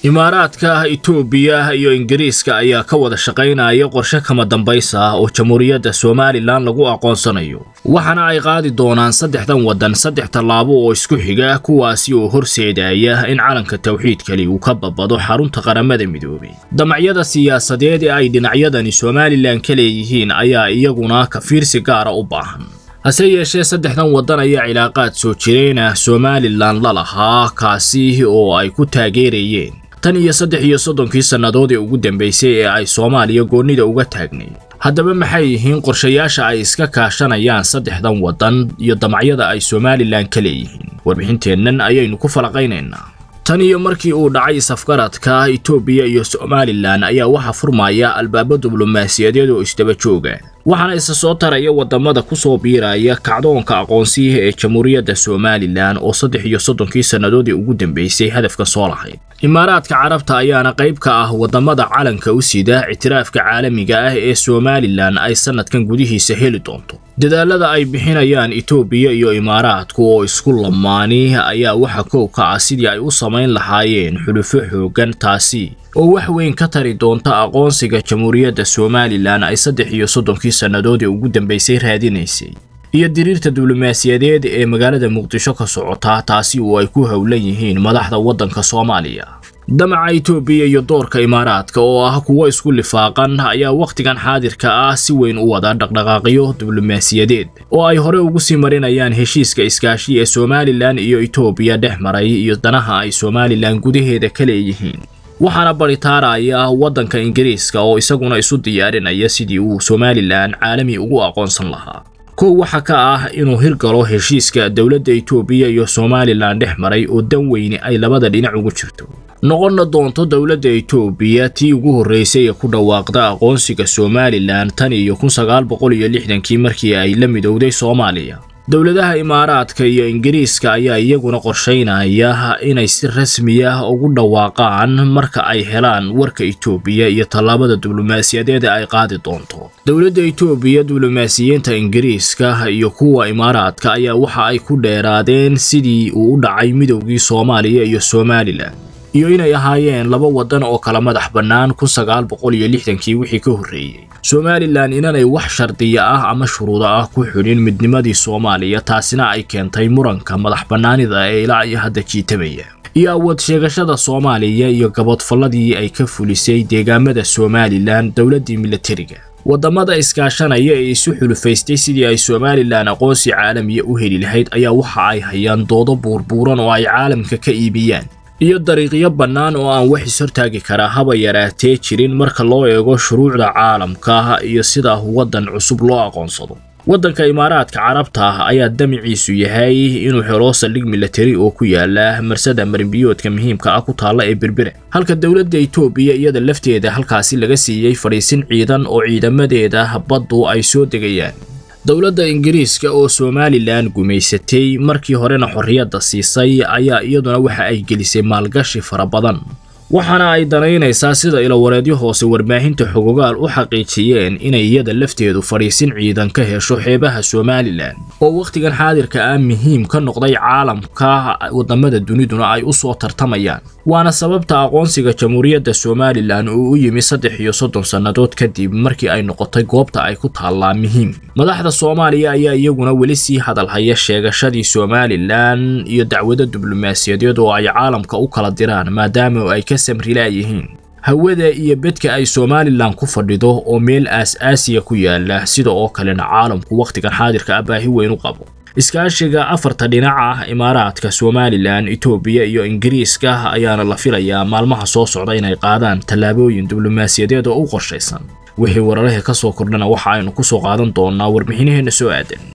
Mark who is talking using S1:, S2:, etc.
S1: imaaraadka itoobiya iyo ingiriiska ayaa ka wada shaqaynaya qorshe kama dambaysa ah oo jamhuuriyadda somalilan lagu aqoonsanayo waxaana ay qaadi doonaan saddexdan waddan saddex tallaabo oo isku xiga kuwaasi oo horseedaya in calanka tawxiidkali uu ka babado xarunta qaramada midoobay damacyada siyaasadeed ee ay dhinacyadani somalilan ka leeyihiin ayaa iyaguna kafiirsi gaara u baahan hase yeeshee saddexdan waddan ayaa cilaaqaad soo jireenah somalilan la lahaa kaasi oo ay ku taageerayeen tan iyo saddex iyo soddonkii sannadood ee ugu dambaysay ee ay soomaaliya goonnida uga taagnayd haddaba maxay yihiin qorshayaasha ay iska kaashanayaan saddexdan waddan iyo damacyada ay somalilan ka leeyihiin warbixinteennan ayaynu ku falaqaynaynaa tan iyo markii uu dhacay safgaradka itoobiya iyo somalilan ayaa waxaa furmaya albaabo diblomaasiyadeed oo isdaba jooga waxaana isa soo taraya waddamada ku soo biiraya kacdoonka aqoonsiyaha ee jamhuuriyadda somalilan oo saddex iyo soddonkii sannadoodii ugu dambaysay hadafka soo lahayd imaaraadka carabta ayaana qayb ka ah waddamada calanka u sida ictiraafka caalamiga ah ee somalilan ay sannadkan gudihiisa heli doonto dadaalada ay bixinayaan itoobiya iyo imaaraadku oo isku lamaani ayaa waxa kow ka ah sidii ay u samayn lahaayeen xulufo xooggan taasi oo wax weyn ka tari doonta aqoonsiga jamhuuriyadda somalilan ay saddex iyo soddonkii sannadood ee ugu dambaysay raadinaysay iyo diriirta diblomaasiyadeed ee magaalada muqdisho ka socota taasi oo ay ku howlan yihiin madaxda waddanka soomaaliya damaca itoobiya iyo doorka imaaraadka oo ah kuwo isku lifaaqan ayaa wakhtigan xaadirka ah si weyn u wada dhaqdhaqaaqyo diblomaasiyadeed oo ay hore ugu sii marinayaan heshiiska iskaashi ee somalilan iyo itoobiya dhex maray iyo danaha ay somalilan gudaheeda ka leeyihiin waxaana baritaaraya waddanka ingiriiska oo isaguna isu diyaarinaya sidii uu somalilan caalami ugu aqoonsan lahaa kow waxaa ka ah inuu hirgalo heshiiska dowladda itoobiya iyo somalilan dhex maray oo dan weyne ay labada dhinac ugu jirto noqonna doonto dowladda itoobiya tii ugu horraysay ee ku dhawaaqda aqoonsiga somalilan tan iyo kun sagaal boqol iyo lixdankii markii ay la midowday soomaaliya dowladaha imaaraadka iyo ingiriiska ayaa iyaguna qorshaynaya inay si rasmi ah ugu dhawaaqaan marka ay helaan warka itoobiya iyo tallaabada diblomaasiyadeed ay qaadi doonto dowladda itoobiya diblomaasiyiinta ingiriiska iyo kuwa imaaraadka ayaa waxa ay ku dheeraadeen sidii uu u dhacay midowgii soomaaliya iyo somalilan iyo inay ahaayeen laba waddan oo kala madax bannaan kun sagaal boqol iyo lixdankii wixii ka horreeyey somalilan inanay wax shardiya ah ama shuruudo ah ku xidhin midnimadii soomaaliya taasina ay keentay muranka madax bannaanida ee ilaa iyo hadda jiitamaya iyo awood sheegashada soomaaliya iyo gabodfalladii ay ka fulisay deegaamada somalilan dowladdii milatariga waddamada iskaashanaya ee isu xulufaystay sidii ay somalilan aqoonsi caalamiya u heli lahayd ayaa waxa ay hayaan doodo buurbuuran oo ay caalamka ka iibiyaan iyo dariiqyo bannaan oo aan wax ishortaagi karaa haba yaraatee jirin marka loo eego shuruucda caalamka iyo sida waddan cusub loo aqoonsado waddanka imaaraadka carabta ah ayaa damiciisu yahay inuu helo saldhig milatari oo ku yaala marsada marinbiyoodka muhiimka ah ku taalla ee berbera halka dowladda itoobiya iyada lafteeda halkaasi laga siiyey fadhiisin ciidan oo ciidamadeeda baddu ay soo degayaan dowladda ingiriiska oo somalilan gumaysatay markii horena xorriyadda siisay ayaa iyaduna waxa ay gelisay maalgashi fara badan waxaana ay danaynaysaa sida ilawareedyo hoose warbaahinta xogogaal u xaqiijiyeen inay iyada lafteedu fadhiisin ciidan ka hesho xeebaha somalilan oo wakhtigan xaadirka ah muhiim ka noqday caalamka waddamada duniduna ay u soo tartamayaan waana sababta aqoonsiga jamhuuriyadda somalilan uu u yimi saddex iyo soddon sannadood kadib markii ay noqotay goobta ay ku taallaa muhiim madaxda soomaaliya ayaa iyaguna weli sii hadalhaya sheegashadii somalilan iyo dacwado diblomaasiyadeed oo ay caalamka u kala diraan maadaama ay ka samrilaayihiin hawada iyo bedka ay somalilan ku fadhido oo meel aas-aasiya ku yaala sida oo kalena caalamku wakhtigan xaadirka ah baahi weyn u qabo iskaashiga afarta dhinac ah imaaraadka somalilan itoobiya iyo ingiriiska ayaana la filayaa maalmaha soo socda inay qaadaan tallaabooyin diblomaasiyadeed oo u qorshaysan wixii wararahee ka soo kordhana waxa aynu ku soo qaadan doonaa warbixinaheenna soo aadan